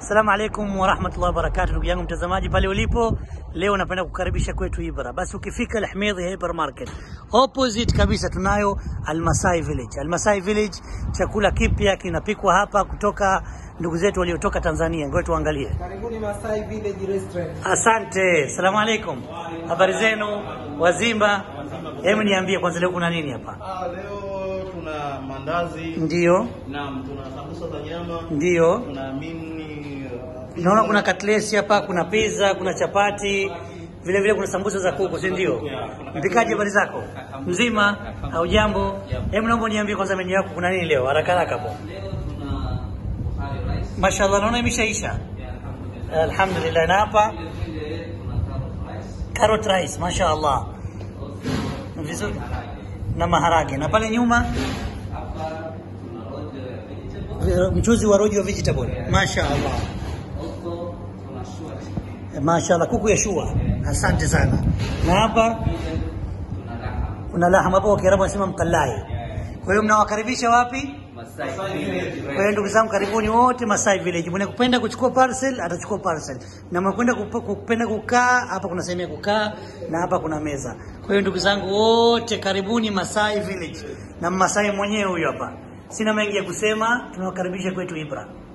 Assalamu alaikum warahmatullahi wabarakatuh, ndugu yangu mtazamaji pale ulipo, leo napenda kukaribisha kwetu Ibra. Basi ukifika Alhmedhi Hypermarket opposite kabisa tunayo Almasai Village. Almasai Village, chakula kipya kinapikwa hapa kutoka ndugu zetu waliotoka Tanzania. Ngoja tuangalie. Karibuni Masai Village Restaurant. Asante, assalamu alaikum, habari zenu wazima? Hebu niambie kwanza, leo kuna nini hapa? Ah, leo tuna mandazi Ndiyo, naam, tuna sambusa za nyama, ndiyo, tuna mini uh, naona kuna katlesi hapa, kuna pizza, kuna chapati, vile vile kuna sambusa za kuku, si ndio? Mpikaji, habari zako? Mzima au jambo? Hebu naomba niambie kwanza menu yako kuna nini leo, haraka haraka hapo. Mashallah, naona imeshaisha. Alhamdulillah. Na hapa carrot rice, mashallah, vizuri na maharage, na pale nyuma mchuzi wa rojo vegetable, mashallah. Mashallah, kuku ya shua, asante sana. Na hapa kuna lahama hapo, kwa Kiarabu wanasema mkalai. Kwa hiyo mnawakaribisha wapi? Kwa hiyo ndugu zangu, karibuni wote Masai Village. Mwenye kupenda kuchukua parcel atachukua parcel, na mwenye kwenda kup- kupenda kukaa hapa, kuna sehemu ya kukaa na hapa kuna meza. Kwa hiyo ndugu zangu wote, karibuni Masai Village, na Masai mwenyewe huyo hapa. Sina mengi ya kusema, tunawakaribisha kwetu Ibra.